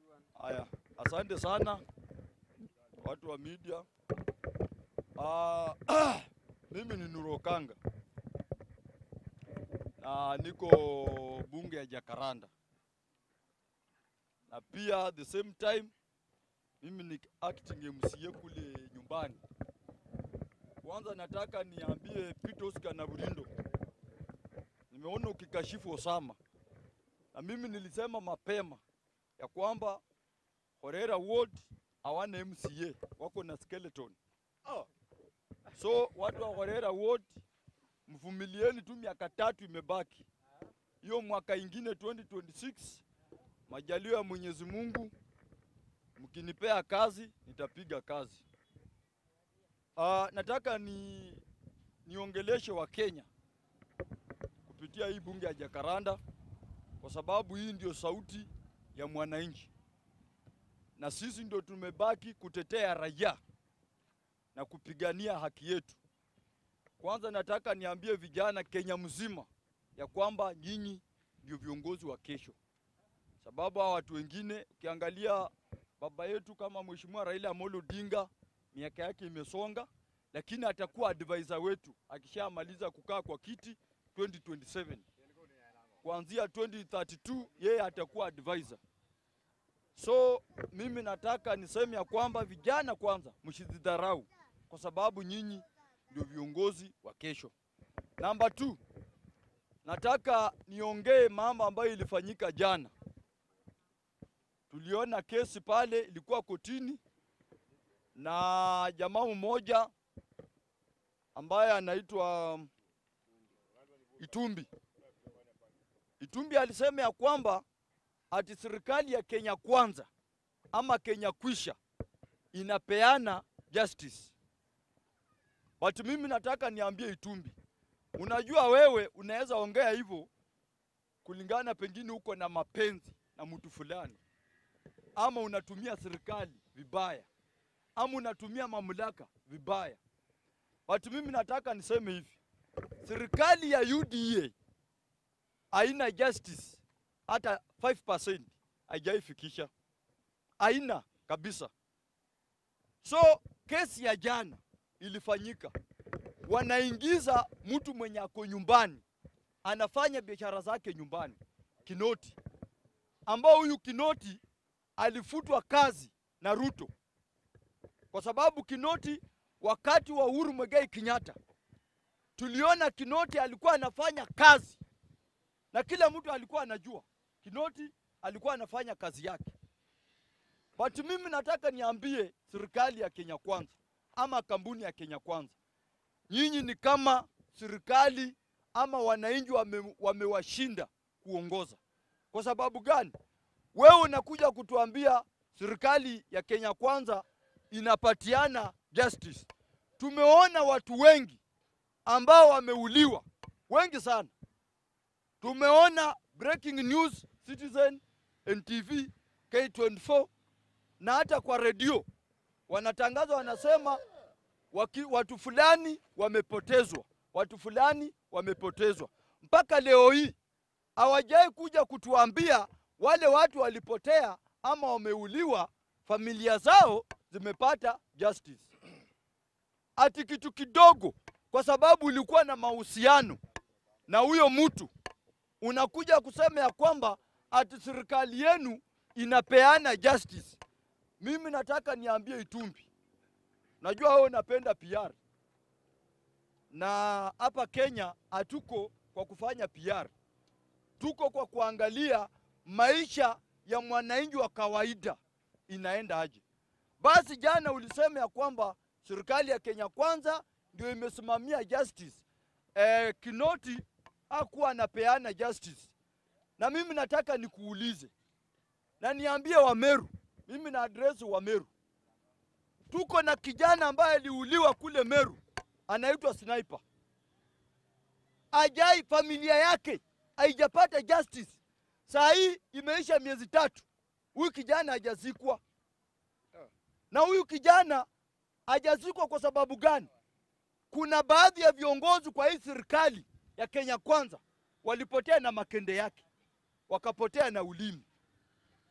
Haya, asante sana watu wa media. Ah, mimi ni Nuru Okanga na niko bunge ya Jakaranda, na pia the same time mimi ni acting MCA kule nyumbani. Kwanza nataka niambie Peter Oscar na Burindo, nimeona ukikashifu Osama, na mimi nilisema mapema ya kwamba Horera Ward hawana MCA, wako na skeleton. So watu wa Horera Ward mvumilieni tu, miaka tatu imebaki, hiyo mwaka ingine 2026, majalio ya Mwenyezi Mungu, mkinipea kazi nitapiga kazi. Uh, nataka ni niongeleshe wa Kenya kupitia hii bunge ya Jakaranda kwa sababu hii ndio sauti ya mwananchi na sisi ndio tumebaki kutetea raia na kupigania haki yetu. Kwanza nataka niambie vijana Kenya mzima ya kwamba nyinyi ndio viongozi wa kesho, sababu hawa watu wengine, ukiangalia baba yetu kama Mheshimiwa Raila Amolo Odinga, miaka yake imesonga, lakini atakuwa advisor wetu akishamaliza kukaa kwa kiti 2027 kuanzia 2032 yeye atakuwa advisor. So mimi nataka niseme ya kwamba vijana, kwanza msijidharau, kwa sababu nyinyi ndio viongozi wa kesho. Namba 2 nataka niongee mambo ambayo ilifanyika jana. Tuliona kesi pale ilikuwa kotini na jamaa mmoja ambaye anaitwa Itumbi. Itumbi alisema ya kwamba ati serikali ya Kenya kwanza ama Kenya kwisha inapeana justice. But mimi nataka niambie Itumbi, unajua wewe unaweza ongea hivyo kulingana, pengine uko na mapenzi na mtu fulani, ama unatumia serikali vibaya, ama unatumia mamlaka vibaya. But mimi nataka niseme hivi, serikali ya UDA haina justice hata 5% haijaifikisha, haina kabisa. So kesi ya jana ilifanyika, wanaingiza mtu mwenye ako nyumbani anafanya biashara zake nyumbani, Kinoti, ambao huyu Kinoti alifutwa kazi na Ruto kwa sababu Kinoti wakati wa Uhuru Muigai Kenyatta tuliona Kinoti alikuwa anafanya kazi na kila mtu alikuwa anajua Kinoti alikuwa anafanya kazi yake. But mimi nataka niambie serikali ya Kenya Kwanza ama kampuni ya Kenya Kwanza, nyinyi ni kama serikali ama wananchi wame, wamewashinda kuongoza. Kwa sababu gani? Wewe unakuja kutuambia serikali ya Kenya Kwanza inapatiana justice. Tumeona watu wengi ambao wameuliwa, wengi sana. Tumeona breaking news Citizen, NTV, K24 na hata kwa redio wanatangaza, wanasema waki, watu fulani wamepotezwa, watu fulani wamepotezwa. Mpaka leo hii hawajai kuja kutuambia wale watu walipotea ama wameuliwa, familia zao zimepata justice. Ati kitu kidogo, kwa sababu ulikuwa na mahusiano na huyo mtu, unakuja kusema ya kwamba ati serikali yenu inapeana justice. Mimi nataka niambie Itumbi, najua wewe unapenda PR na hapa Kenya hatuko kwa kufanya PR, tuko kwa kuangalia maisha ya mwananchi wa kawaida inaenda aje. Basi jana ulisema ya kwamba serikali ya Kenya Kwanza ndio imesimamia justice. Eh, Kinoti hakuwa anapeana justice, na mimi nataka nikuulize na niambie Wameru, mimi na address Wameru, tuko na kijana ambaye aliuliwa kule Meru, anaitwa Sniper. Ajai familia yake haijapata justice. Saa hii imeisha miezi tatu, huyu kijana hajazikwa. Na huyu kijana hajazikwa kwa sababu gani? Kuna baadhi ya viongozi kwa hii serikali ya Kenya Kwanza walipotea na makende yake, wakapotea na ulimi.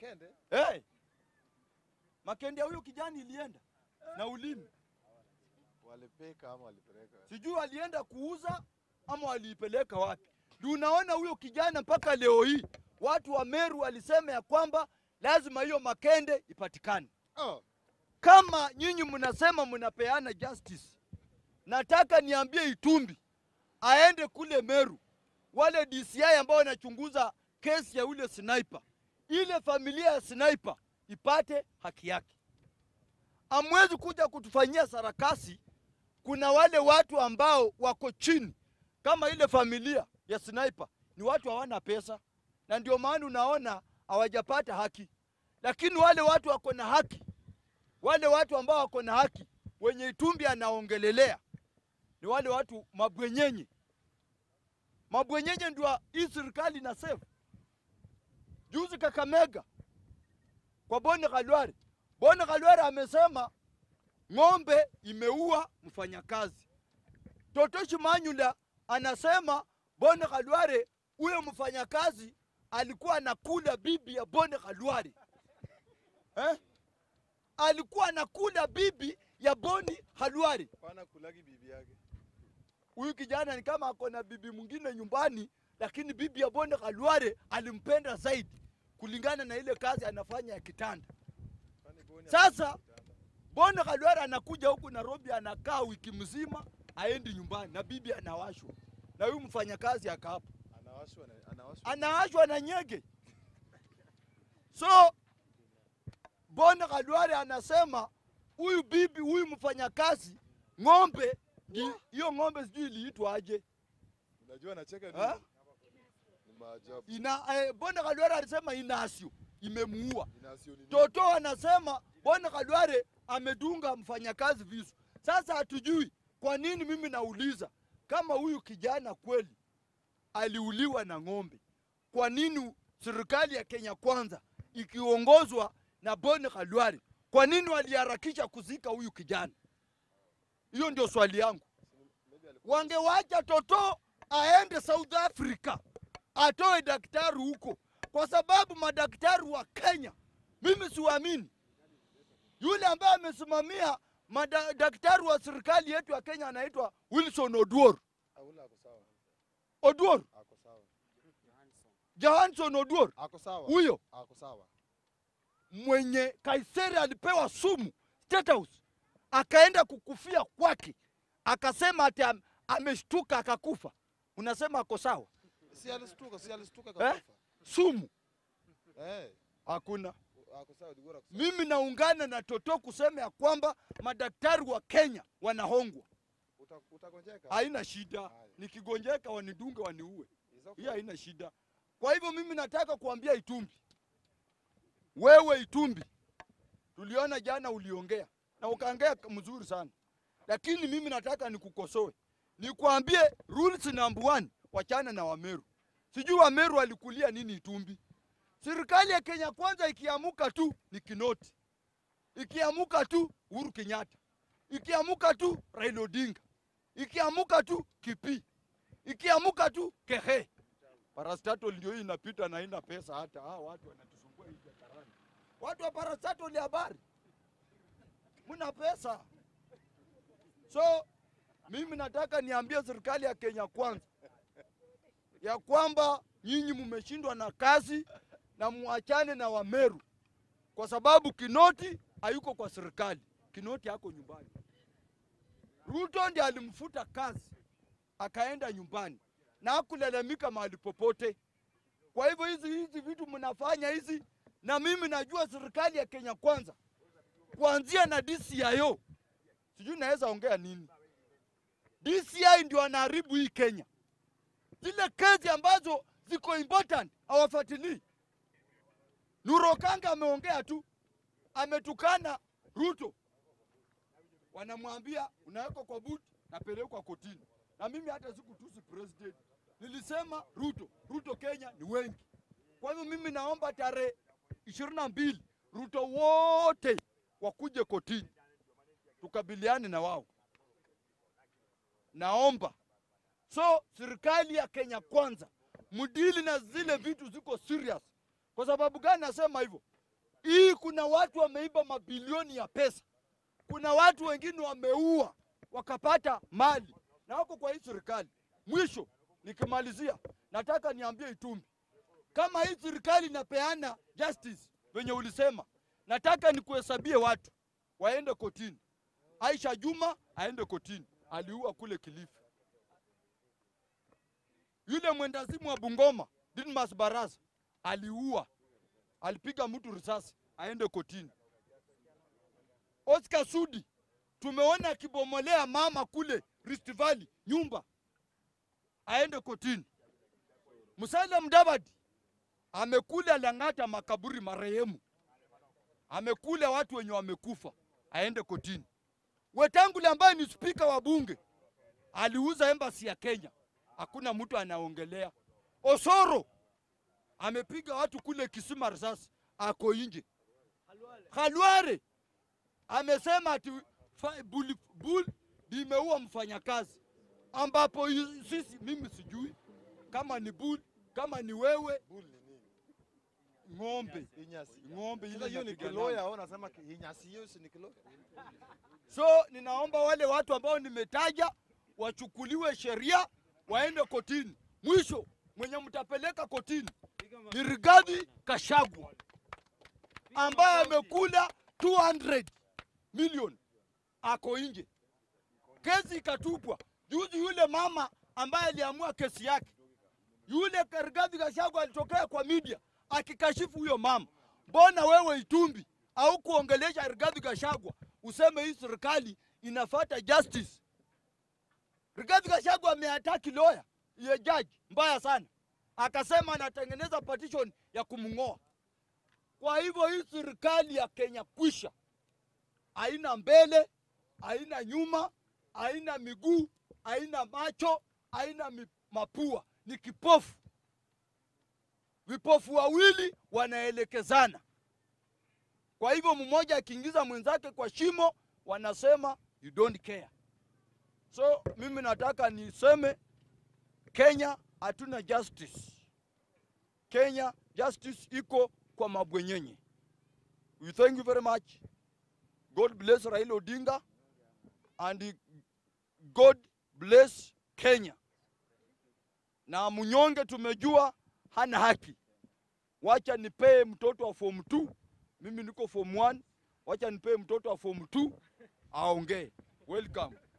Makende hey. Makende ya huyo kijana ilienda na ulimi, walipika ama walipeleka? sijui alienda kuuza ama waliipeleka wapi. Ndio unaona huyo kijana mpaka leo hii watu wa Meru walisema ya kwamba lazima hiyo Makende ipatikane. Oh, Kama nyinyi mnasema mnapeana justice, nataka niambie Itumbi aende kule Meru, wale DCI ambao wanachunguza kesi ya ule sniper, ile familia ya sniper ipate haki yake. Amwezi kuja kutufanyia sarakasi. Kuna wale watu ambao wako chini kama ile familia ya sniper, ni watu hawana pesa, na ndio maana unaona hawajapata haki, lakini wale watu wako na haki wale watu ambao wako na haki wenye Itumbi anaongelelea ni wale watu mabwenyenye. Mabwenyenye ndio hii serikali na save. Juzi Kakamega kwa Boni Khalwari, Boni Khalwari amesema ng'ombe imeua mfanyakazi. Totoshi Manyula anasema Boni Khalwari, huyo mfanyakazi alikuwa anakula bibi ya Boni Khalwari eh? alikuwa anakula bibi ya Boni Halwari. pana kulagi bibi yake. Huyu kijana ni kama ako na bibi mwingine nyumbani, lakini bibi ya Boni Halwari alimpenda zaidi kulingana na ile kazi anafanya ya kitanda. Kwani Boni Sasa anafanya kitanda? Boni Halwari anakuja huku Nairobi, anakaa wiki mzima, aendi nyumbani na bibi anawashwa na huyu mfanyakazi akaapa anawashwa na anawashwa. anaashwa na nyege. So Bwana Khalwari anasema huyu bibi huyu mfanyakazi ng'ombe ni- hiyo ng'ombe sijui iliitwa aje Unajua anacheka Ha? nini? Ni maajabu. ina eh, Bwana Khalwari alisema inasio imemuua. Inasio nini? Toto anasema Bwana Khalwari amedunga mfanyakazi visu. Sasa hatujui kwa nini. Mimi nauliza kama huyu kijana kweli aliuliwa na ng'ombe, kwa nini serikali ya Kenya Kwanza ikiongozwa na Bwana Khalwari, kwa nini waliharakisha kuzika huyu kijana? Hiyo ndio swali yangu. Maybe alikuwa Wangewacha Toto aende South Africa atoe daktari huko, kwa sababu madaktari wa Kenya mimi siwaamini. Yule ambaye amesimamia madaktari wa serikali yetu ya Kenya anaitwa Wilson Oduor. Aula ako sawa. Oduor, Ako sawa. Johansson Oduor, Ako sawa. huyo Ako sawa. mwenye Kaiseri alipewa sumu State House, akaenda kukufia kwake, akasema ati am, ameshtuka akakufa. Unasema ako sawa? Si alistuka, si alistuka Eh? kakufa. Sumu Eh, hakuna. ako sawa, Digora ako sawa. Mimi naungana na Toto kusema ya kwamba madaktari wa Kenya wanahongwa. Uta- Utagonjeka. Haina shida, Haya. nikigonjeka wanidunge waniue, Is okay. hiyo haina shida. Kwa hivyo mimi nataka kuambia Itumbi, wewe Itumbi, tuliona jana uliongea na ukaongea mzuri sana, lakini mimi nataka nikukosoe, nikwambie rules number one, wachana na Wameru. Sijui Wameru walikulia nini Itumbi. Serikali ya Kenya Kwanza ikiamuka tu ni Kinoti, ikiamuka tu Uhuru Kenyatta, ikiamuka tu Raila Odinga, ikiamuka tu Kipi, ikiamuka tu Kehe. Parastatol ndio hii inapita na haina pesa hata. Ah, watu wanatusumbua hii jacaranda. Watu wa parastatol habari, mna pesa. So mimi nataka niambie serikali ya Kenya Kwanza ya kwamba nyinyi mmeshindwa na kazi na muachane na Wameru kwa sababu Kinoti hayuko kwa serikali. Kinoti ako nyumbani. Ruto ndiye alimfuta kazi akaenda nyumbani na hakulalamika mahali popote. Kwa hivyo hizi hizi vitu mnafanya hizi, na mimi najua serikali ya Kenya Kwanza kuanzia na DCIO, sijui naweza ongea nini. DCI ndio anaharibu hii Kenya, zile kesi ambazo ziko important hawafuatilii. Nurokanga ameongea tu, ametukana Ruto, wanamwambia unawekwa kwa buti, napelekwa kotini. Na mimi hata sikutusi president, nilisema Ruto, Ruto Kenya ni wengi. Kwa hivyo mimi naomba tarehe ishirini na mbili Ruto wote wakuje kotini, tukabiliane na wao, naomba. So serikali ya Kenya Kwanza mdili na zile vitu ziko serious, Kwa sababu gani nasema hivyo? Hii kuna watu wameiba mabilioni ya pesa, kuna watu wengine wameua wakapata mali na wako kwa hii serikali. Mwisho nikimalizia, nataka niambie Itumbi, kama hii serikali inapeana justice venye ulisema, nataka nikuhesabie watu waende kotini. Aisha Juma aende kotini, aliua kule Kilifi. Yule mwendazimu wa Bungoma Didmas Barasa aliua, alipiga mtu risasi, aende kotini. Oscar Sudi tumeona akibomolea mama kule Rift Valley nyumba, aende kotini. Musalia Mudavadi amekula Lang'ata makaburi marehemu, amekula watu wenye wamekufa, aende kotini. Wetangula ambaye ni spika wa bunge aliuza embassy ya Kenya, hakuna mtu anaongelea. Osoro amepiga watu kule Kisima risasi, ako nje. Khalware amesema ati fa- buli- bull limeua mfanyakazi, ambapo yu- sisi, mimi sijui kama ni bull, kama ni wewe Bull ni nini? ng'ombe, Inyasi. ng'ombe Sasa ile hiyo ni inapigana. kiloya, au unasema ki- inyasi hiyo si ni kiloya? So ninaomba wale watu ambao nimetaja wachukuliwe sheria, waende kotini. Mwisho mwenye mtapeleka kotini ni Rigathi Gachagua ambaye amekula 200 milioni, ako nje. Kesi ikatupwa juzi. Yule mama ambaye aliamua kesi yake, yule Rigathi Gachagua alitokea kwa media akikashifu huyo mama. Mbona wewe Itumbi au kuongelesha Rigathi Gachagua useme hii serikali inafuata justice? Rigathi Gachagua ameataki lawyer ya judge mbaya sana, akasema anatengeneza petition ya kumng'oa. Kwa hivyo hii serikali ya Kenya kwisha, haina mbele, haina nyuma, haina miguu, haina macho, haina mi- mapua, ni kipofu. Vipofu wawili wanaelekezana. Kwa hivyo mmoja akiingiza mwenzake kwa shimo, wanasema you don't care. So mimi nataka niseme Kenya hatuna justice. Kenya justice iko kwa mabwenyenye. We thank you very much. God bless Raila Odinga and God bless Kenya. Na mnyonge tumejua hana haki. Wacha nipee mtoto wa form 2, mimi niko form 1. Wacha nipee mtoto wa form 2 aongee. Welcome.